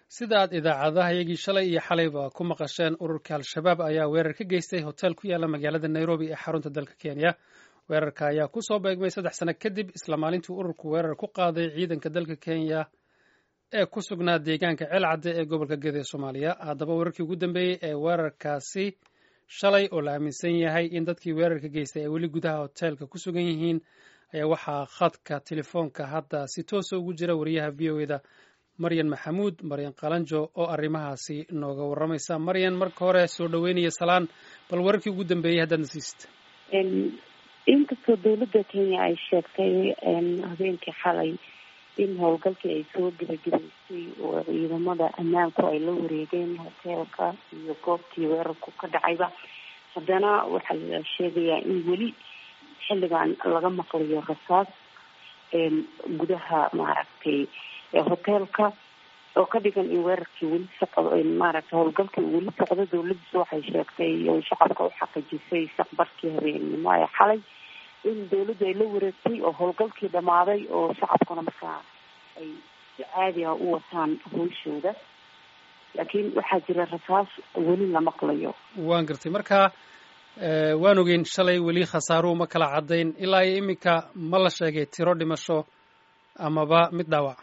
sida aad idaacadaha iyagii shalay iyo xalayba ku maqasheen ururka al-shabaab ayaa weerar ka geystay hotel ku yaala magaalada nairobi ee xarunta dalka kenya weerarka ayaa ku soo beegmay saddex sano kadib isla maalintii ururku weerar ku qaaday ciidanka dalka kenya ee ku sugnaa deegaanka ceelcadde ee gobolka gede ee soomaaliya haddaba weerarkii ugu dambeeyey ee weerarkaasi shalay oo la aaminsan yahay in dadkii weerarka geystay ay weli gudaha hoteelka ku sugan yihiin ayaa waxaa khadka telefoonka hadda si toosa ugu jira wariyaha v o eda maryan maxamuud maryan qalanjo oo arrimahaasi nooga warramaysa maryan marka hore soo dhoweynaya salaan bal wararkii ugu dambeeyey haddaad nasiista inkastoo dowladda kenya ay sheegtay habeenkii xalay in howlgalkii ay soo gebagabaysay oo ciidamada ammaanku ay la wareegeen hoteelka iyo goobtii weerarku ka dhacayba haddana waxaa la sheegayaa in weli xilligan laga maqlayo rasaas gudaha maaragtay hoteelka oo ka dhigan in weerarkii weli socdo maaragtay howlgalkii weli socdo dowladiisu waxay sheegtay oo shacabka u xaqiijisay saqbarkii habeennimo ee xalay in dowladdu ay la wareegtay oo howlgalkii dhamaaday oo shacabkuna markaa ay si caadi ah u wataan howshooda laakiin waxaa jira rasaas weli la maqlayo waan gartay marka waan ogeyn shalay weli khasaaruhu ma kala caddayn ilaa iyo iminka ma la sheegay tiro dhimasho amaba mid dhaawac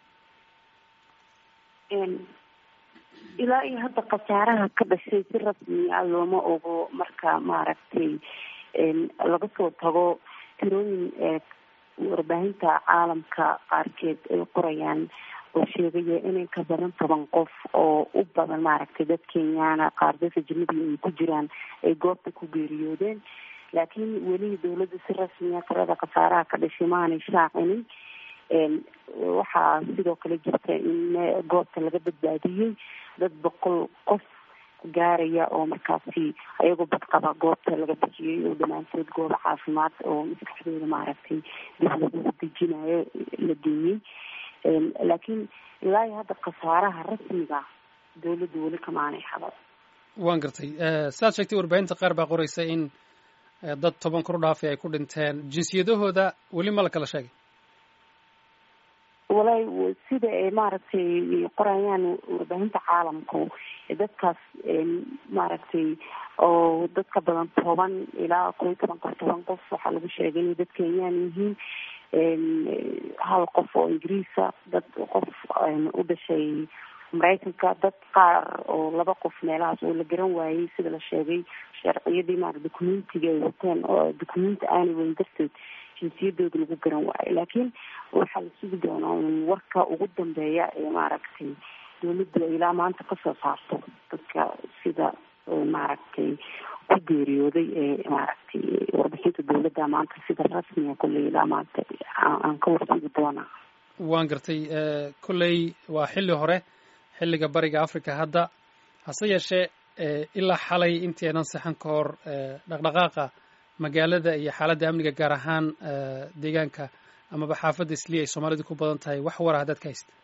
ilaa iyo hadda khasaaraha ka dhashay si rasmi ah looma ogo marka maaragtay laga soo tago tirooyin warbaahinta caalamka qaarkeed ay qorayaan oo sheegaya inay ka badan toban qof oo u badan maaragtay dad kenyaana qaar dadka jannadii ay ku jiraan ay goobta ku geeriyoodeen laakiin weli dowladda si rasmiya tirada khasaaraha ka dhashay maanay shaacinin waxaa sidoo kale jirta in goobta laga badbaadiyey dad boqol qof gaaraya oo markaasi ayagoo badqaba goobta laga bixiyey oo dhammaantood gooba caafimaad oo maskaxdooda maaragtay dib lagu dejinayo la geeyey laakiin ilaa iyo hadda khasaaraha rasmiga dowladda weli kamaanay hadan waan gartay sidaad sheegtay warbaahinta qaar baa qoraysa in dad toban kor dhaafay ay ku dhinteen jinsiyadahooda weli ma la kala sheegay walahi sida ay maaragtay qorayaan warbaahinta caalamku dadkaas maaragtay oo dad ka badan toban ilaa kow iyo toban qof toban qof waxaa lagu sheegay inay dad kenyaan yihiin hal qof oo ingiriisa dad qof u dhashay maraykanka dad qaar oo laba qof meelahaas oo la garan waayey sida la sheegay sharciyadii maara documentiga ay wateen oo documenti aanay weyn darteed jinsiyadooda lagu garan waayo laakiin waxaa la sugi doonaa in warka ugu dambeeya ee maaragtay dowladdu ay ilaa maanta kasoo saarto dadka sida maaragtay ku geeriyooday ee maaragtay warbixinta dowladda maanta sida rasmiga kolley ilaa maanta aan ka warsugi doonaa waan gartay kolley waa xilli hore xilliga bariga africa hadda hase yeeshee ilaa xalay intii aynan saxan ka hor dhaqdhaqaaqa magaalada iyo xaaladda amniga gaar ahaan deegaanka amaba xaafadda isliya ay soomaalidu ku badan tahay wax wara haddaad ka haysta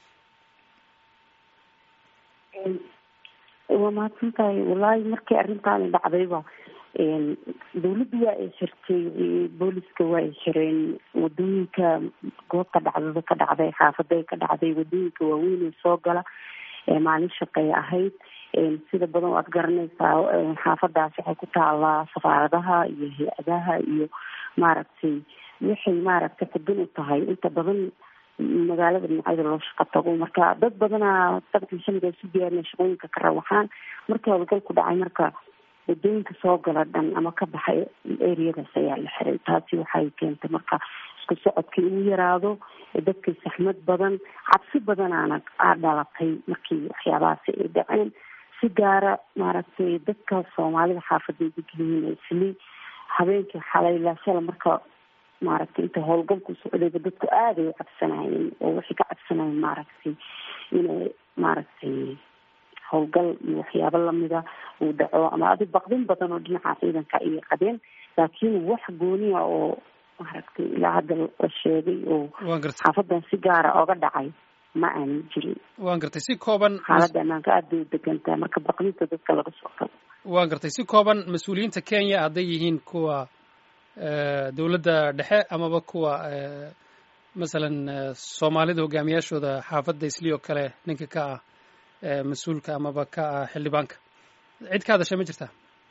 waa mahadsan tahay wallaahi markii arrintaani dhacdayba dowladda waa ay xirtay booliska waa ay xireen wadooyinka goobta dhacdada ka dhacday xaafaday ka dhacday wadooyinka waaweyn ee soo gala maalin shaqey ahayd sida badan waad garanaysaa xaafadaas waxay ku taalaa safaaradaha iyo hay-adaha iyo maaragtay waxay maaragtay xudun u tahay inta badan magaalada dhinacyada loo shaqo tago marka dad badanaa sabti shaniga isu diyaarina shaqooyinka ka rawaxaan markii howlgalku dhacay marka wadooyinka soo gala dhan ama ka baxay ereyadaas ayaa la xiray taasi waxay keentay marka isku socodkii inuu yaraado dadkii saxmad badan cabsi badanaana aa dhalatay markii waxyaabahaasi ay dhaceen si gaara maaragtay dadka soomaalida xaafada degyihiin isli habeenkii xalay laashala marka maaragtay inta howlgalku socdayba dadku aaday u cabsanayeen oo waxay ka cabsanayeen maaragtay inay maaragtay howlgal iyo waxyaabo lamida uu dhaco ama adi baqdin badan oo dhinaca ciidanka ayay qabeen laakiin wax gooniya oo maaragtay ilaa hadda la sheegay oo xaafadan si gaara oga dhacay ma aanan jirin waan gartay si kooban xaaladda ammaanka aad bay u degantahay marka baqdinta dadka laga soo tago waan gartay si kooban mas-uuliyiinta kenya hadday yihiin kuwa dowladda dhexe amaba kuwa masalan soomaalida hogaamiyaashooda xaafadda isli oo kale ninka ka ah mas-uulka amaba ka ah xildhibaanka cid ka hadashay ma jirtaa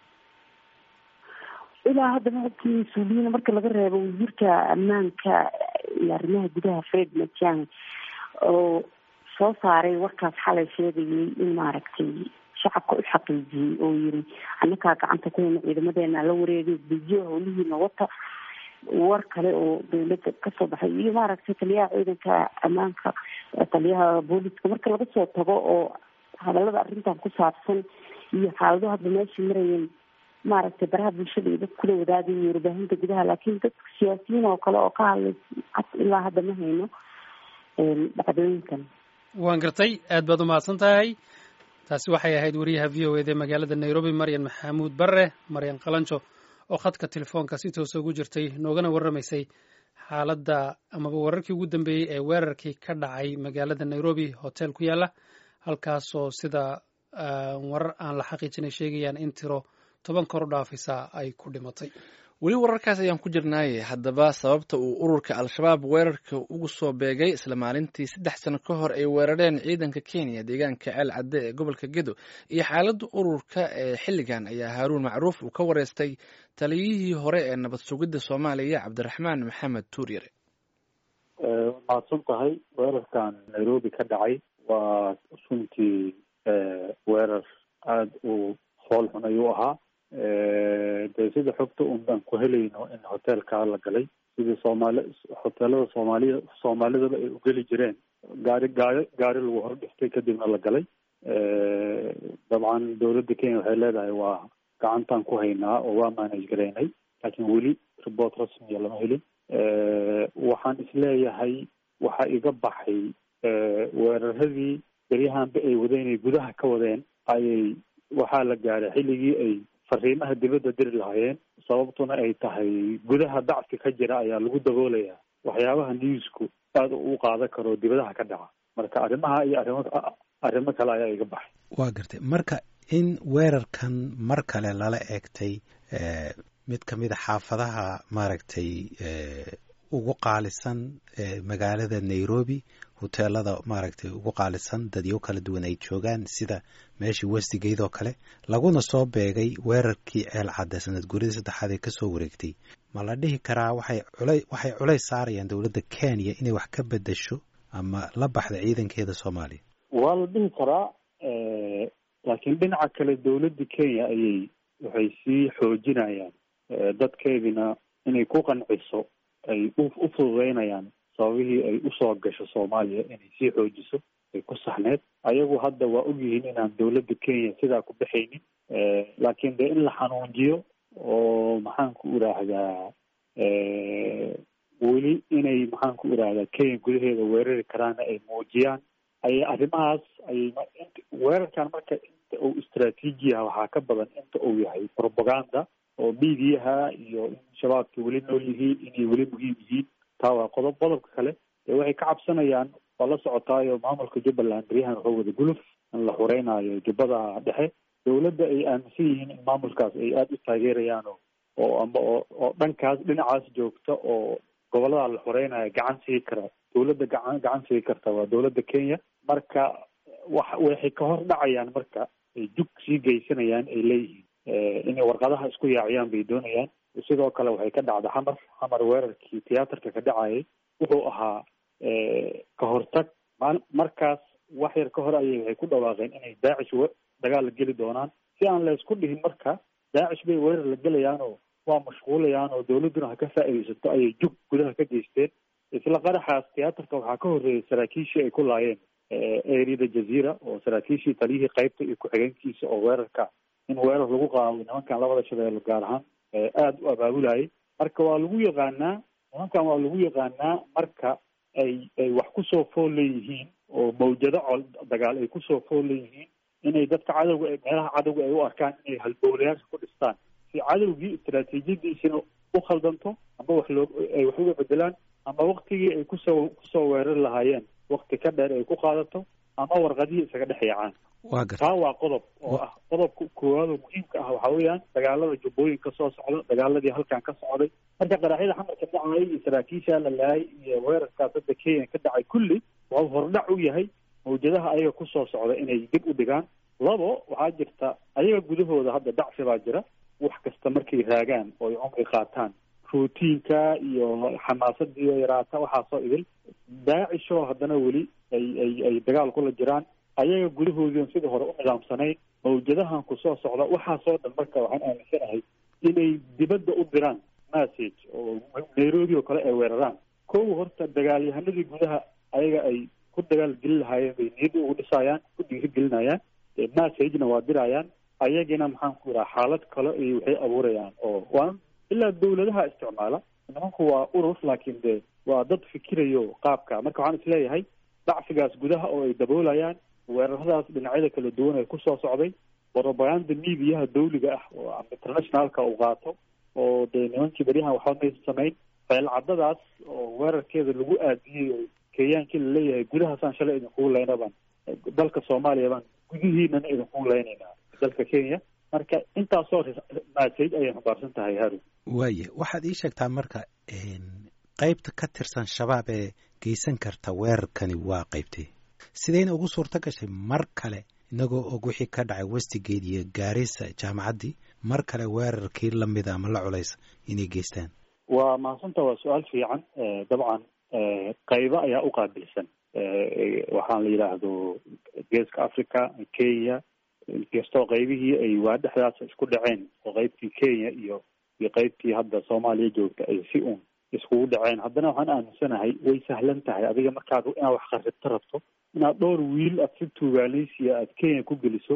ilaa hadda maogtii mas-uuliyiin marka laga reebo wasiirka ammaanka iyo arrimaha gudaha fred matiang oo soo saaray warkaas xalay sheegayay in maaragtay shacabka u xaqiijiyey oo yiri annakaa gacanta ku hayna ciidamadeena la wareegay biyo howlihiina wata war kale oo dawladda kasoo baxay iyo maaragtay taliyaha ciidanka ammaanka taliyaha booliska marka laga soo tago oo hadalada arrintan ku saabsan iyo xaalado hadda meesha marayeen maaragtay baraha bulshada iyo dad kula wadaagay warbaahinta gudaha laakiin dadka siyaasiyiin oo kale oo ka hadlay ilaa hadda ma hayno dhacdooyinkan waan gartay aad baad umahadsan tahay taasi waxay ahayd wariyaha v o eda magaalada nairobi maryan maxamuud barre maryan qalanjo oo khadka telefoonka si toosa ugu jirtay noogana warramaysay xaaladda amaba wararkii ugu dambeeyey ee weerarkii ka dhacay magaalada nairobi hotel ku yaalla halkaasoo sida warar aan la xaqiijinay sheegayaan in tiro toban kor u dhaafaysa ay ku dhimatay weli wararkaas ayaan ku jirnaaye haddaba sababta uu ururka al-shabaab weerarka ugu soo beegay isla maalintii saddex sano ka hor ay weerareen ciidanka kenya deegaanka ceel cadde ee gobolka gedo iyo xaaladda ururka ee xilligan ayaa haaruun macruuf uu ka wareystay taliyihii hore ee nabad sugidda soomaaliya cabdiraxmaan maxamed tuuryare mahadsan tahay weerarkan nairobi ka dhacay waa runtii weerar aada u fool xun ayuu ahaa de sida xogta un baan ku helayno in hotelkaa la galay sidii soomaali hoteelada soomaaliya soomaalidaba ay ugeli jireen gaari gaari gaari lagu hor dhiftay kadibna la galay dabcan dowladda kenya waxay leedahay waa gacantaan ku haynaa oo waa manage garaynay laakiin weli report rasmiya lama helin waxaan isleeyahay waxa iga baxay weeraradii beryahanba ay wadeen ay gudaha ka wadeen ayay waxaa la gaaray xilligii ay fariimaha dibadda diri lahaayeen sababtuna ay tahay gudaha dacfi ka jira ayaa lagu daboolayaa waxyaabaha newsku aada u qaadan karo dibadaha ka dhaca marka arrimaha iyo arrimo arrimo kale ayaa iga baxay waa gartay marka in weerarkan mar kale lala eegtay mid ka mid a xaafadaha maaragtay ugu qaalisan magaalada nairobi hoteelada maaragtay ugu qaalisan dadyo kala duwan ay joogaan sida meeshii westigate oo kale laguna soo beegay weerarkii ceel cadde sanad guridii saddexaad ee kasoo wareegtay ma la dhihi karaa waxay cula waxay culays saarayaan dowladda kenya inay wax ka bedasho ama la baxda ciidankeeda soomaaliya waa la dhihi karaa laakiin dhinaca kale dowladda kenya ayay waxay sii xoojinayaan dadkeedina inay ku qanciso ay u fududeynayaan sababihii ay usoo gasho soomaaliya inay sii xoojiso ay ku saxneed ayagu hadda waa ogyihiin inaan dowladda kenya sidaa ku baxaynin laakiin dee in la xanuunjiyo oo maxaan ku idhaahdaa weli inay maxaan ku idhaahdaa kenya gudaheeda weerari karaana ay muujiyaan ayay arrimahaas ayay weerarkan marka inta uu istraatiijiyaha waxaa ka badan inta uu yahay propaganda oo miidiyaha iyo in shabaabka weli nool yihiin inay weli muhiim yihiin taa waa qodob qodobka kale dee waxay ka cabsanayaan waa la socotaayo maamulka jubbaland beryahan wuxuu wada guluf in la xureynaayo jubbada dhexe dowladda ay aaminsan yihiin in maamulkaas ay aada u taageerayaan oo oo amba oo oo dhankaas dhinacaas joogta oo gobolada la xoreynayo gacan sii kara dowladda gacan gacan sii karta waa dowladda kenya marka wax waxay ka hor dhacayaan marka ay jug sii geysanayaan ay leeyihiin inay warqadaha isku yaaciyaan bay doonayaan sidoo kale waxay ka dhacda xamar xamar weerarkii tiyaatarka ka dhacayay wuxuu ahaa ka hortag markaas wax yar ka hor ayay waxay ku dhawaaqeen inay daacish dagaal la geli doonaan si aan la isku dhihin marka daacish bay weerar la gelayaan oo waa mashquulayaan oo dowladduna ha ka faa'iidaysato ayay jug gudaha ka geysteen isla qaraxaas tiyaatarka waxaa ka horreeyay saraakiishii ay ku laayeen eriyada jaziira oo saraakiishii taliyihii qaybta iyo ku-xigeenkiisa oo weerarka in weerar lagu qaado nimankan labada shabeello gaar ahaan aada u abaabulayay marka waa lagu yaqaanaa nimankan waa lagu yaqaanaa marka ay ay wax kusoo fool leeyihiin oo mawjado col dagaal ay kusoo fool leeyihiin inay dadka cadowga meelaha cadowga ay u arkaan inay halbowlayaasha ku dhistaan si cadowgii istaraatiijiyadiisina u khaldanto ama wax loo ay wax uga bedelaan ama waktigii ay kusoo kusoo weerari lahaayeen wakti ka dheer ay ku qaadato ama warqadihii isaga dhex yaacaan waa garta taa waa qodob oo ah qodobka koowaad oo muhiimka ah waxaa weeyaan dagaalada jubbooyinka soo socda dagaaladii halkan ka socday marka qaraxyada xamarka dhacay iyo saraakiisha la laayay iyo weerarkaas hadda kenya ka dhacay kulli waxuu hordhac u yahay mawjadaha ayaga kusoo socda inay dib u dhigaan labo waxaa jirta ayaga gudahooda hadda dacfi baa jira wax kasta markay raagaan oo ay cumri qaataan routiinka iyo xamaasadii yaraata waxaasoo idil daacishoo haddana weli ay ay ay dagaal kula jiraan ayaga gudahoodiion sidii hore u nidaamsanayn mawjadahan ku soo socda waxaasoo dhan marka waxaan aaminsanahay inay dibadda u diraan message oo nairobi oo kale ay weeraraan kow horta dagaalyahanadii gudaha ayaga ay ku dagaal gelin lahaayeen bay niyadda ugu dhisaayaan ku dhiiri gelinayaan messagena waa dirayaan ayagina maxaan ku ihaha xaalad kale iyo waxay abuurayaan oo waa ilaa dawladaha isticmaala nimanku waa urur laakiin de waa dad fikirayo qaabka marka waxaan isleeyahay dacfigaas gudaha oo ay daboolayaan weeraradaas dhinacyada kala duwan ee kusoo socday propaganda mediaha dawliga ah oo internationalka uu qaato oo dee nimankii beryahan waxba maysa samayn feelcadadaas oo weerarkeeda lagu aadiyey oo kenyaankii laleeyahay gudahaasaan shalay idinkugu leyna baan dalka soomaaliya baan gudihiinana idinkugu leynaynaa dalka kenya marka intaasoo message ayay xambaarsan tahay harun waaye waxaad ii sheegtaa marka qeybta ka tirsan shabaab ee geysan karta weerarkani waa qeybtay sidayna ugu suurto gashay mar kale inagoo og wixii ka dhacay westigate iyo gaarisa jaamacaddii mar kale weerarkii lamida ama la culaysa inay geystaan waa mahadsanta waa su-aal fiican dabcan qaybo ayaa u qaabilsan waxaan la yidhaahdo geeska africa kenya inkastoo qaybihii ay waa dhexdaas isku dhaceen oo qaybtii kenya iyo iyo qaybtii hadda soomaaliya joogta ay si uun iskugu dhaceen haddana waxaan aaminsanahay way sahlan tahay adiga markaad inaad wax qarribto rabto inaad dhowr wiil aad si tuugaaleysiya aad kenya ku geliso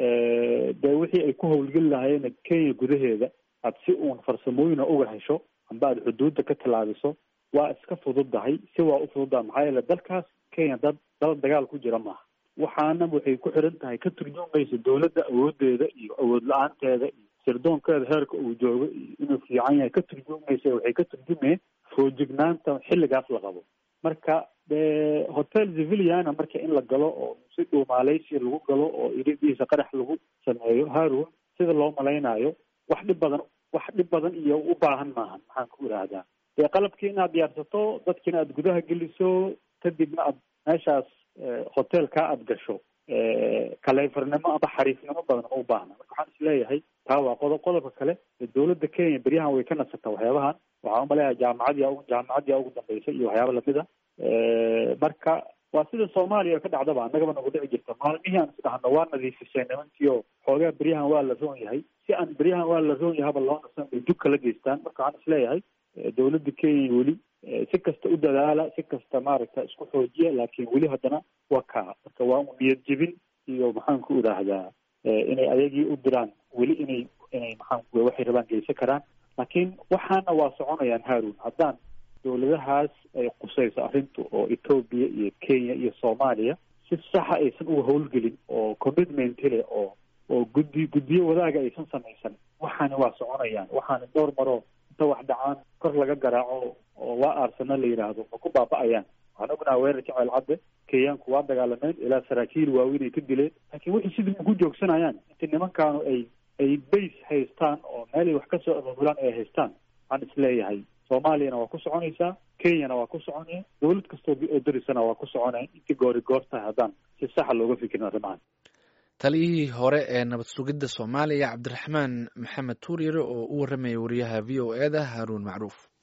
dee wixii ay ku howlgeli lahaayeen kenya gudaheeda aad si uun farsamooyina uga hesho amba aad xuduudda ka tallaabiso waa iska fududahay si waa u fududaha maxaa yeele dalkaas kenya dad dal dagaal ku jira maaha waxaana waxay ku xiran tahay ka turjumaysa dawladda awoodeeda iyo awood la-aanteeda iyo sirdoonkeeda heerka uu joogo iyo inuu fiican yahay ka turjumaysa waxay ka turjumeen foojignaanta xilligaas la qabo marka de hotel civiliana marka in la galo oo si dhuumaaleysi lagu galo oo iridiisa qarax lagu sameeyo harun sida loo malaynayo wax dhib badan wax dhib badan iyo u baahan maahan maxaan ku idhaahdaa dee qalabkii inaad diyaarsato dadkiina aad gudaha geliso kadibna aad meeshaas hotelkaa aad gasho kaleyfarnimo ama xariifnimo badan ma u baahna marka waxaan isleeyahay taa waa qodob qodobka kale dawladda kenya beryahan way ka nasataa waxyaabahan waxaan umaleeyahay jaamacadii jaamacadii ugu dambeysay iyo waxyaaba lamida marka waa sida soomaaliya ka dhacdaba annagaba nagu dhici jirta maalmihii aan isdhahno waa nadiifisay nimankii oo xoogaa beryahan waa la roon yahay si aan beryahan waa la roon yahaba loo nasan bay dug kala geystaan marka waxaan isleeyahay dawladda kenya weli si kasta u dadaala si kasta maaragta isku xoojiya laakiin weli haddana waa kaa marka waa u niyad jebin iyo maxaan ku idhaahdaa inay ayagii u diraan weli inay inay maxaan ku waxay rabaan geysan karaan laakiin waxaana waa soconayaan harun haddaan dawladahaas ay qusayso arrintu oo ethoobia iyo kenya iyo soomaaliya si saxa aysan uga howlgelin oo commitment leh oo oo guddi guddiyo wadaaga aysan samaysan waxaani waa soconayaan waxaani dhowr maroo inta wax dhacaan kor laga garaaco oo waa aarsana la yidhaahdo ma ku baaba-ayaan waxaan ognaha weerarka ceelcadde kenyaanku waa dagaalameen ilaa saraakiil waaweyn ay ka dileen laakiin wixii sidii ma ku joogsanayaan inta nimankaanu ay ay base haystaan oo meelay wax kasoo abaabulaan ay haystaan waxaan isleeyahay soomaaliyana waa ku soconaysaa kenyana waa ku soconaya dawlad kastoo oo darisana waa ku soconaya intii goori goor tahay haddaan si saxa looga fikirin arrimahan taliyihii hore ee nabad sugidda soomaaliya cabdiraxmaan maxamed tuuryare oo u warramaya wariyaha v o e da haruun macruuf